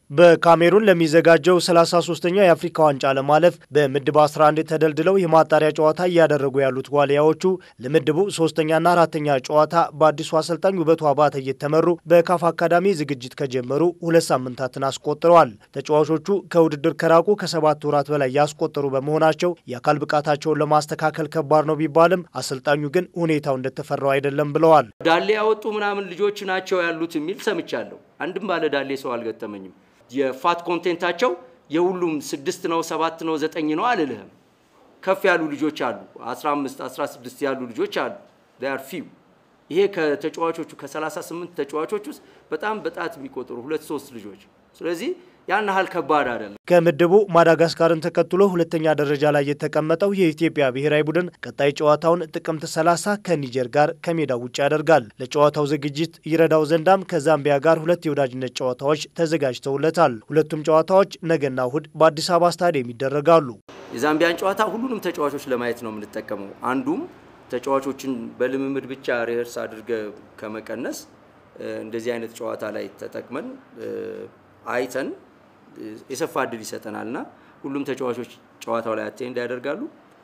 በካሜሩን ለሚዘጋጀው 33ኛው የአፍሪካ ዋንጫ ለማለፍ በምድብ 11 ተደልድለው የማጣሪያ ጨዋታ እያደረጉ ያሉት ዋሊያዎቹ ለምድቡ ሶስተኛና አራተኛ ጨዋታ በአዲሱ አሰልጣኝ ውበቱ አባተ እየተመሩ በካፍ አካዳሚ ዝግጅት ከጀመሩ ሁለት ሳምንታትን አስቆጥረዋል። ተጫዋቾቹ ከውድድር ከራቁ ከሰባት ወራት በላይ ያስቆጠሩ በመሆናቸው የአካል ብቃታቸውን ለማስተካከል ከባድ ነው ቢባልም አሰልጣኙ ግን ሁኔታው እንደተፈራው አይደለም ብለዋል። ዳሌ ያወጡ ምናምን ልጆች ናቸው ያሉት የሚል ሰምቻለሁ። አንድም ባለ ዳሌ ሰው አልገጠመኝም። የፋት ኮንቴንታቸው የሁሉም ስድስት ነው ሰባት ነው ዘጠኝ ነው አልልህም። ከፍ ያሉ ልጆች አሉ፣ 15 16 ያሉ ልጆች አሉ። ር ፊው ይሄ ከተጫዋቾቹ ከ38 ተጫዋቾች ውስጥ በጣም በጣት የሚቆጠሩ ሁለት ሶስት ልጆች ስለዚህ ያን ያህል ከባድ አይደለም። ከምድቡ ማዳጋስካርን ተከትሎ ሁለተኛ ደረጃ ላይ የተቀመጠው የኢትዮጵያ ብሔራዊ ቡድን ቀጣይ ጨዋታውን ጥቅምት 30 ከኒጀር ጋር ከሜዳው ውጭ ያደርጋል። ለጨዋታው ዝግጅት ይረዳው ዘንዳም ከዛምቢያ ጋር ሁለት የወዳጅነት ጨዋታዎች ተዘጋጅተውለታል። ሁለቱም ጨዋታዎች ነገና እሁድ በአዲስ አበባ ስታዲየም ይደረጋሉ። የዛምቢያን ጨዋታ ሁሉንም ተጫዋቾች ለማየት ነው የምንጠቀመው። አንዱም ተጫዋቾችን በልምምድ ብቻ ሪሄርስ አድርገ ከመቀነስ እንደዚህ አይነት ጨዋታ ላይ ተጠቅመን አይተን የሰፋ እድል ይሰጠናል እና ሁሉም ተጫዋቾች ጨዋታው ላይ አቴንድ ያደርጋሉ።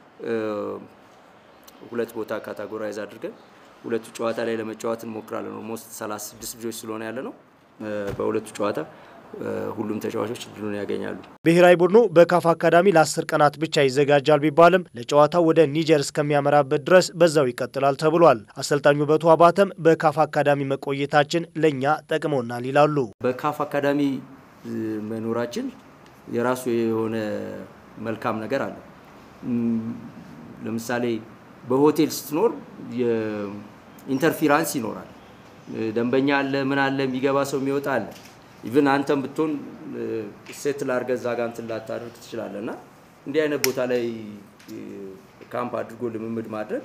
ሁለት ቦታ ካታጎራይዝ አድርገን ሁለቱ ጨዋታ ላይ ለመጫወት እንሞክራለን። ኦልሞስት 36 ልጆች ስለሆነ ያለ ነው። በሁለቱ ጨዋታ ሁሉም ተጫዋቾች እድሉን ያገኛሉ። ብሔራዊ ቡድኑ በካፍ አካዳሚ ለአስር ቀናት ብቻ ይዘጋጃል ቢባልም ለጨዋታው ወደ ኒጀር እስከሚያመራበት ድረስ በዛው ይቀጥላል ተብሏል። አሰልጣኙ ውበቱ አባተም በካፍ አካዳሚ መቆየታችን ለእኛ ጠቅሞናል ይላሉ። በካፍ አካዳሚ መኖራችን የራሱ የሆነ መልካም ነገር አለ። ለምሳሌ በሆቴል ስትኖር ኢንተርፊራንስ ይኖራል። ደንበኛ አለ፣ ምን አለ፣ የሚገባ ሰው የሚወጣ አለ። ኢቭን አንተም ብትሆን ሴትል አድርገህ እዛ ጋር እንትን ላታደርግ ትችላለህ እና እንዲህ አይነት ቦታ ላይ ካምፕ አድርጎ ልምምድ ማድረግ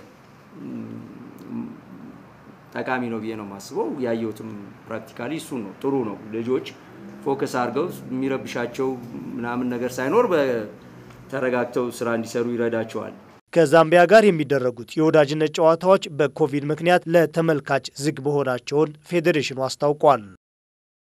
ጠቃሚ ነው ብዬ ነው የማስበው። ያየሁትም ፕራክቲካሊ እሱን ነው። ጥሩ ነው። ልጆች ፎከስ አድርገው የሚረብሻቸው ምናምን ነገር ሳይኖር ተረጋግተው ስራ እንዲሰሩ ይረዳቸዋል። ከዛምቢያ ጋር የሚደረጉት የወዳጅነት ጨዋታዎች በኮቪድ ምክንያት ለተመልካች ዝግ መሆናቸውን ፌዴሬሽኑ አስታውቋል።